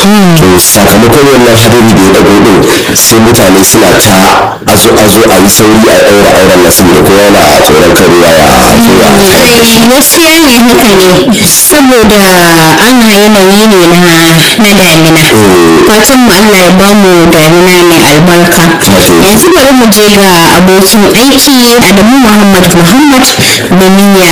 to sakamakon wannan hadari da ya dago din sai mutane suna ta azo azo a yi sauri a ɗaura auren nasu da kowa yana tsoron karuwa ya zuwa gaskiya ne haka ne saboda ana yanayi ne na na damina fatan mu Allah ya bamu damina mai albarka yanzu bari mu je ga abokin aiki Adamu Muhammad Muhammad domin ya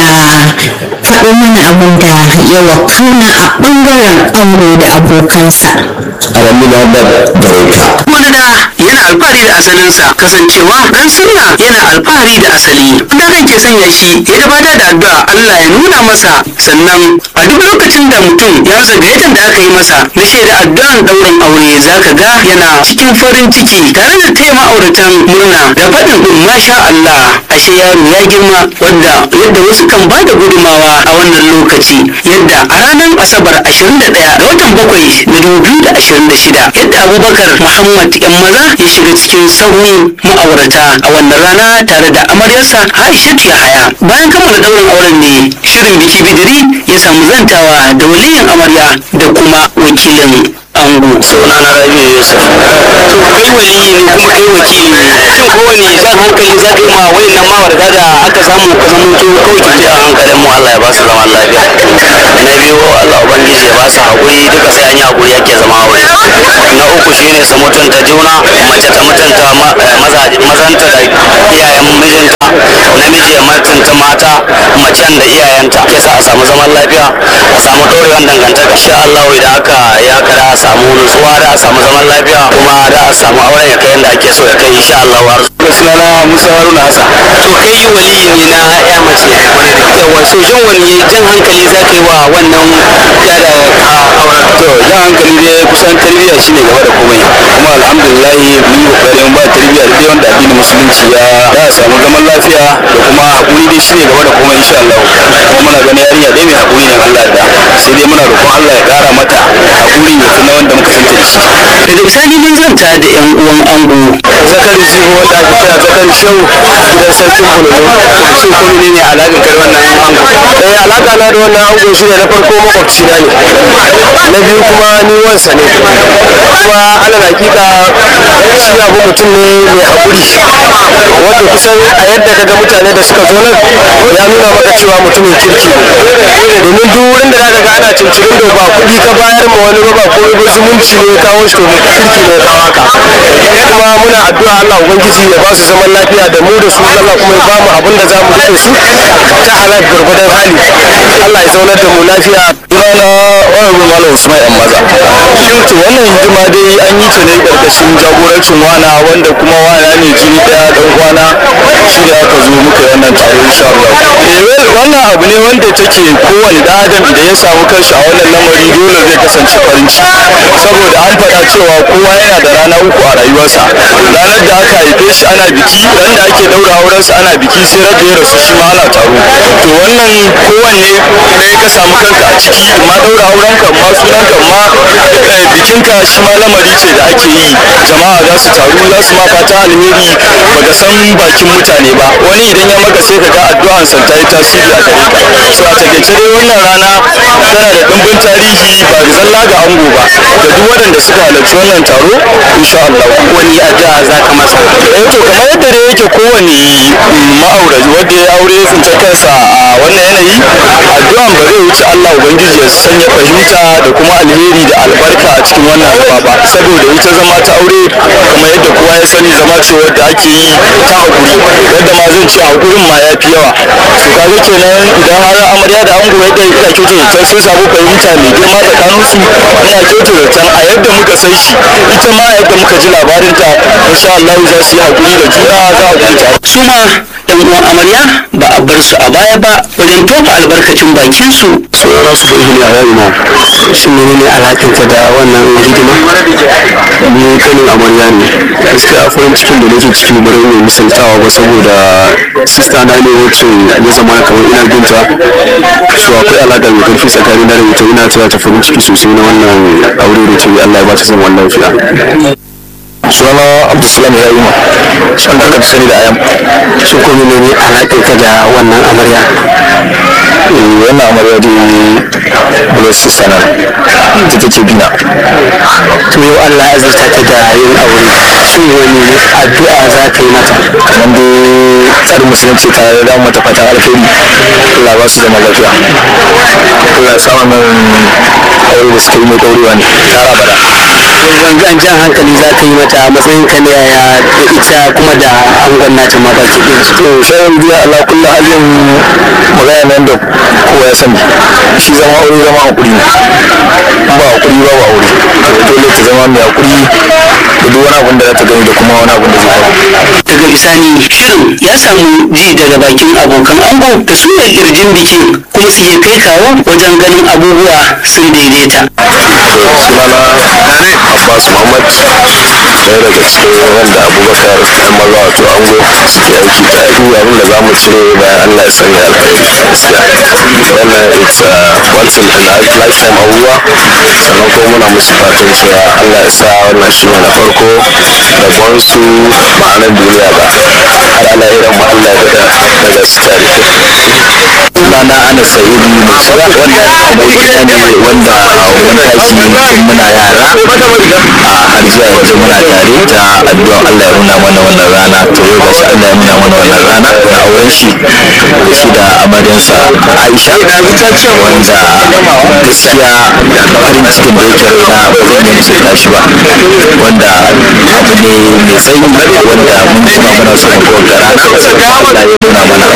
faɗo mana abin da ya wakana a ɓangaren aure da abokansa. Adamu Muhammad Barauta wani da yana alfahari da asalinsa kasancewa dan sunna yana alfahari da asali da kan ke sanya shi ya gabatar da addu'a Allah ya nuna masa sannan a duk lokacin da mutum ya rasa gayyatar da aka yi masa na shaida addu'an ɗaurin aure zaka ga yana cikin farin ciki tare da taya ma'auratan murna da faɗin masha Allah ashe yaro ya girma wadda yadda wasu kan ba da gudumawa a wannan lokaci yadda a ranar asabar 21 ga watan bakwai na 2026 yadda abubakar muhammad yan maza ya shiga cikin sahun ma'aurata a wannan rana tare da amaryarsa aishatu yahaya bayan kammala daurin auren ne shirin biki bidiri ya samu zantawa da waliyin amarya da kuma wakilin ango suna na rabi yusuf to kai waliyi ne kuma kai wakili ne shin kowane jan hankali za ka yi ma wayannan mawarta da aka samu ka zama to kawai ki jan hankalin mu Allah ya ba su zaman lafiya na biyu Allah ubangiji ya ba su haƙuri duka sai an yi haƙuri yake zama aure na uku shine su mutunta juna mace ta mutunta ma- eh, mazaje- mazanta da iyayen mijinta namiji ya mutunta mata macen da iyayenta ke sa a samu zaman lafiya a samu ɗorewan dangantaka insha Allah idan aka ya kada a samu nutsuwa da a samu zaman lafiya kuma da a samu auren ya kai yadda ake so ya kai insha Allah har sunana Musa Haruna Hassan to kai waliyi ne na ya mace yawa so shin wani jan hankali za ka yi wa wannan ya da auren to jan hankali dai kusan tarbiyya shine gaba da komai kuma alhamdulillah mun yi kokarin ba tarbiyya da dai wanda addinin musulunci ya da a samu zaman lafiya da kuma hakuri dai shine gaba da komai insha Allah kuma muna ganin yarinya dai mai hakuri ne Allah da sai dai muna roƙon Allah ya ƙara mata hakuri ya fi na wanda muka santa da shi daga bisani mun zanta da yan uwan ango zakari zibo wanda ake kira zakari shau gidan sarkin bulolo shi kuma ne ne alaƙar kai wannan ango eh alaƙa na da wannan ango shi ne na farko makwabci na ne na biyu kuma ni wansa ne kuma alal hakika shi abu mutum ne mai haƙuri wanda kusan a yadda kaga mutane da suka zo nan ya nuna maka cewa mutumin kirki ne domin duk wurin da zaka ga ana cincirin da ba kuɗi ka bayar ma wani ba ba ko ba zumunci ne ya kawo shi to mai kirki ne ya kawo haka kuma muna addu'a Allah ubangiji ya ba su zaman lafiya da mu da su Allah kuma ya ba mu abin da za mu rike su ta halal gurgudan hali Allah ya zaunar da mu lafiya sunana wani malam Usman yan maza shin to wannan hidima dai an yi ta ne karkashin jagorancin wana wanda kuma wana ne jini daya dan uwana shi ne aka zo muka yi wannan taro insha Allah eh well, wannan abu ne wanda take kowane da adam da ya samu kanshi a wannan lamari dole zai kasance farin ciki saboda an faɗa cewa kowa yana da rana uku a rayuwarsa ranar da aka haife shi ana biki ran da ake daura aurensa ana biki sai ran da ya rasu shi ma ana taro to wannan kowanne ne ka samu kanka a ciki ma daura aurenka ma sunanka ma eh, bikinka shi ma lamari ce da ake yi jama'a za su taru za su ma fata alheri baka san bakin mutane ba wani idan ya maka sai ka ga addu'ansa ta yi tasiri a gare ka so a takaice dai wannan rana tana da ɗimbin tarihi ba da zalla ga ango ba da duk waɗanda suka halarci wannan taro insha Allah wani addu'a za ka masa eh to kamar yadda dai yake kowane ma'auraci wanda ya aure ya tsinci kansa a wannan yanayi addu'an ba zai wuce Allah ubangiji ya sanya fahimta da kuma alheri da albarka a cikin wannan zama ba saboda ita zama ta aure kamar yadda kowa ya sani zama ce wadda ake yi ta hakuri yadda ma zan ce hakurin ma ya fi yawa to kaga kenan idan har amarya da ango yadda ina kyautu da sun samu fahimta mai girma tsakaninsu ina kyautu da can a yadda muka san shi ita ma yadda muka ji labarinta insha Allah za su yi hakuri da juna za a gudu tare su ma yan uwan amarya ba a bar su a baya ba wajen tofa albarkacin bakin su sunana su bai hini a yau ma shi ne ne alaƙinka da wannan hidima ni kanin amarya ne gaskiya farin cikin da nake ciki bari mai misaltawa ba saboda sista na ne wacce ya zama kamar ina binta so akwai alaƙa mai ƙarfi tsakanin da ita ina tana ta farin ciki sosai na wannan aure da ce Allah ya ba ta zaman lafiya sunana abdulsalam ya yi ma shan da sani da ayam shi ko ne alaƙar ka da wannan amarya wannan amarya da blessing sana ita take bina to yau Allah ya zarta ta da yin aure shin wani addu'a za ka yi mata kamar da tsarin musulunci ta da mata fatan alheri Allah ba su zama lafiya Allah ya sa wannan aure da suka yi mai ɗaurewa ne tara bada gangan jan hankali za ka yi mata a matsayin ka na yaya da ita kuma da angon nata ma baki ɗin su to shayin biya Allah kullu halin magana nan da kowa ya sani shi zama aure zama hakuri ne ba hakuri ba ba aure dole ta zama mai hakuri da duk wani abin da za ta gani da kuma wani abin da zai faru daga bisani shirin ya samu ji daga bakin abokan ango da su ne kirjin bikin kuma su iya kai kawo wajen ganin abubuwa sun daidaita sunana abbas muhammad ɗaya daga cikin wanda abubakar ɗan maza wato ango suke aiki tare duk abin da za mu cire bayan allah ya sanya alkhairi gaskiya wannan it's uh, once in a lifetime abubuwa sannan kuma muna musu fatan cewa allah ya sa wannan shi ne na farko rabon su ma'anar duniya ba har ala irin mu allah ya daga daga su tare sunana ana sa'idu musa wanda abokina ne wanda mun tashi tun muna yara a har zuwa yanzu muna tare ta addu'a Allah ya nuna mana wannan rana to yau gashi Allah ya nuna mana wannan rana na auren shi da shi da amaryansa Aisha wanda gaskiya farin cikin da yake raina ba zan iya misalta shi ba wanda abu ne mai tsayi wanda mun jima muna so mu ga rana Allah ya nuna mana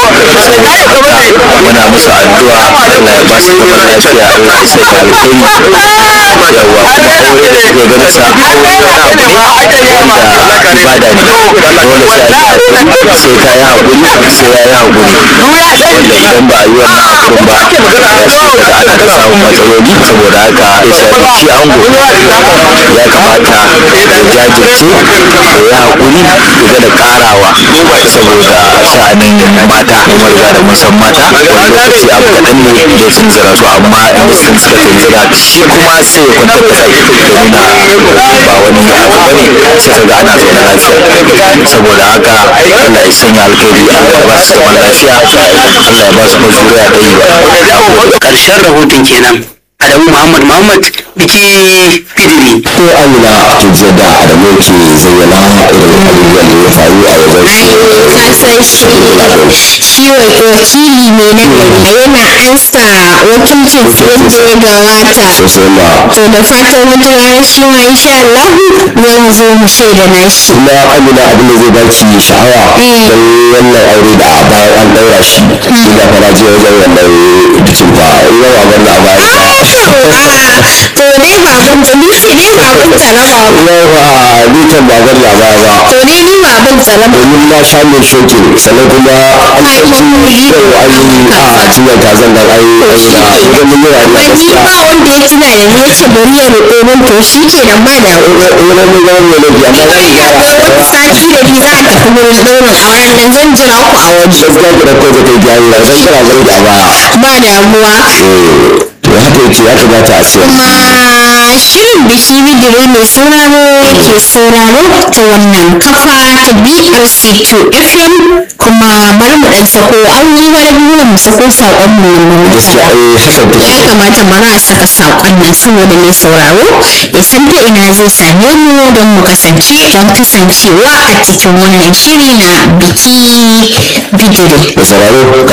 muna musu addu'a Allah ya ba su zaman lafiya Allah ya sanya alheri yawa kuma aure da suke ganin sa aure wani abu ne wanda ibada ne dole sai a yi hakuri sai ka yi hakuri sai ya yi hakuri wanda idan ba a yi wannan hakurin ba ya sai kaga ana ta samun matsaloli saboda haka ya shafi shi ango ya kamata ya jajirce ya yi hakuri ya ga da karawa saboda sha'anin mata kuma riga da mun san mata wani lokaci abu kaɗan ne da sun zira su amma in sun suka tunzura shi kuma sai ya kwantar da kai domin ba wani abu bane sai ka ga ana zaune lafiya saboda haka Allah ya sanya alkhairi Allah ya ba su zaman lafiya Allah ya ba su mazuriya ɗaya ba ƙarshen rahoton kenan Adamu Muhammad Muhammad biki fidiri ko amina kin ce da adamu ke zayyana irin abubuwan da ya faru a wajen ka san shi shi wakili ne na gari yana ansa wakilcin yadda ya gabata sosai ma to da fatan wata rana shi ma insha Allah zan zo mu shaida na shi kuma amina abin da zai baki sha'awa Eh. don wannan aure da a bayan an ɗaura shi shi da fara je wajen wannan bikin ba yawa wannan a bayan ba to dai baban ta ni ce dai baban tsaraba yawa ni kan ba gani a baya ba to dai ni baban tsaraba domin na sha mai shokin sannan kuma an Ai, ɗauki mamuri. yau an yi a cinyar kazan nan an yi an yi na ganin yana da ni gaskiya ba wanda ya tuna da ni ya ce bari ya roƙo min to shi ke nan ba da wani mai gani mai laifi amma zan gyara wani sati da ni za a tafi wurin ɗaurin auren nan zan jira ku a waje gaskiya ki ɗauko ta kai gyara zan kira zan a baya ba damuwa to haka yake ya kamata a ce kuma shirin biki bidire mai sauraro ke sauraro ta wannan kafa ta BRC2 FM kuma bari mu dan sako an yi wani biyu mu sako saƙon mu na gaskiya masara eh hakan ya take kamata bari a saka saƙon nan saboda mai sauraro ya san ta ina zai same mu don mu kasance don kasancewa a cikin wannan shiri na biki bidire da sauraro ga